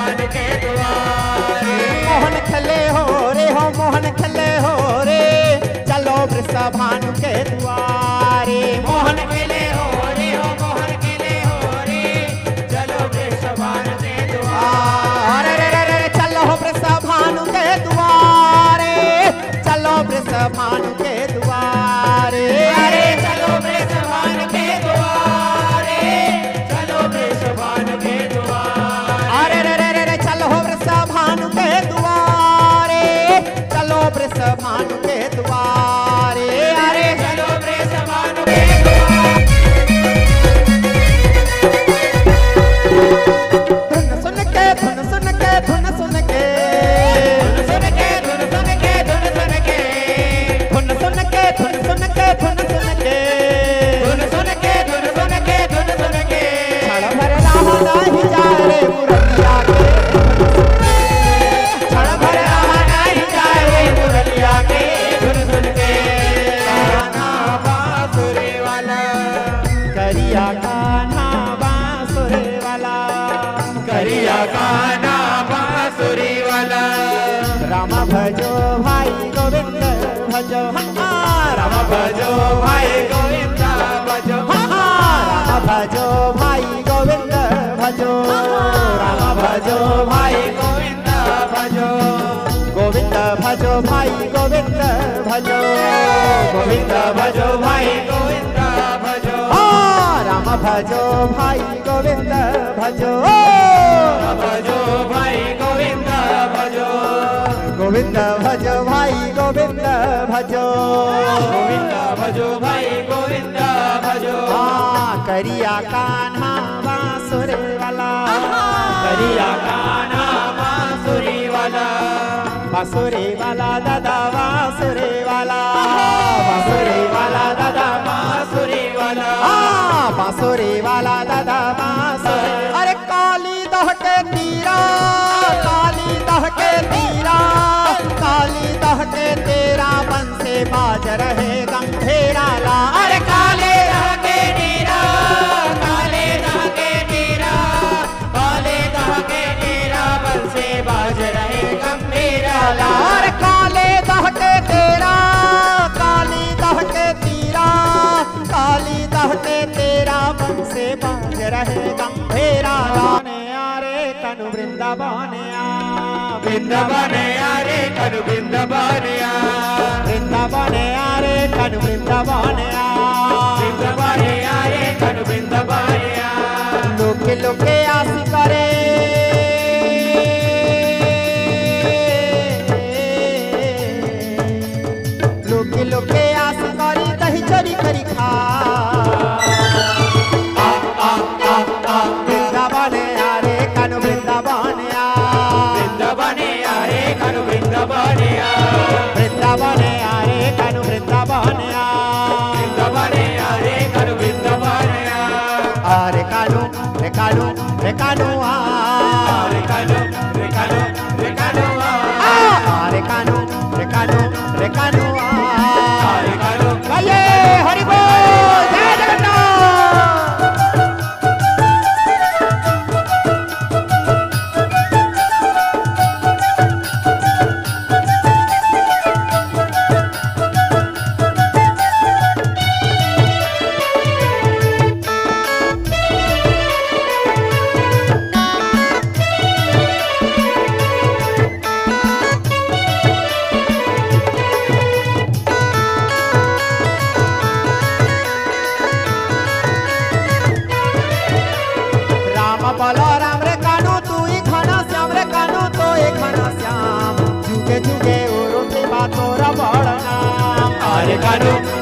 वृषभान के द्वारे मोहन खेले हो रे हो मोहन खेले हो रे चलो वृषभानु के द्वारे मोहन खेले हो रे हो मोहन खेले हो रे चलो वृषभान के द्वारे अरे रे रे रे रे, चलो वृषभानु के द्वारे चलो वृषभानु के द्वारे अरे चलो वृषभान के द्वारे चलो वृषभान के द्वारे अरे रे रे रे रे चलो वृषभानु के द्वारे चलो वृषभानु के द्वारे अरे चलो वृषभान के द्वारे धुन सुन के धुन सुन के धुन सुन के सुन के धुन सुन के धुन सुन के धुन सुन के धुन सुन के धुन सुन के धुन सुन के धुन सुन के धुन सुन के छड़ भर रहा नहीं जा रे मुरलिया के छड़ भर रहा नहीं जाए रे मुरलिया के धुन सुन के गाना बांसुरी वाला करिया कान्हा बांसुरे वाला करिया गाना बांसुरी वाला राम भजो भाई गोविंद भजो हाँ, राम राम भजो भाई गोविंद भजो हाँ, राम भजो भाई गोविंद भजो राम भजो भाई गोविंद भजो गोविंद भजो भाई गोविंद भजो गोविंद भजो भाई गोविंद भजो हाँ, राम भजो भाई गोविंद भजो भजो भाई गोविंद भजो गोविंद भजो भाई गोविंद भजो गोविंद भजो भाई गोविंद भजो हाँ करिया कान्हा बांसुरे वाला करिया गाना बांसुरी वाला बांसुरे वाला दादा बांसुरे वाला बांसुरे वाला दादा बांसुरी वाला हाँ बांसुरे वाला दादा बांसुरे अरे काली दह के तीरा काली दह के तीरा काली दह के तेरा बन से बाज रहे गंभेरा ला अरे काले धागे नीरा काले धागे नीरा काले धागे नीरा बल से बाज रहे गंभीरा ला और काले दह के तेरा काली दह के तीरा काली दह के तेरा बन से बाज रहे गंभेरा लाने आरे कनु वृंदावन आ वृंदावन आरे कनु वृंदावन आ वृंदावन आरे कनु वृंदावन आ वृंदावन आरे कनु वृंदावन आ लोके लोके आस करे लोके लोके आस करी दही चोरी करी खा वृंदावन आरे कानु वृंदावन आ वृंदावन आरे कनु वृंदावन आ वृंदावन आरे कानु वृंदावन आ वृंदावन आरे कनु वृंदावन आ आरे कानु रे कानु रे कानु आ रे कानो रे कानो रे कानो आ आरे कानु रे कानु रे कानु आ रे कानो गाइए हरि बोल जय जगन्नाथ राम बोलो राम रे कानू तू ही खाना श्याम रे कानू तो ही खाना श्याम जुगे जुगे उरुते बातों रा बड़ नाम आरे कानो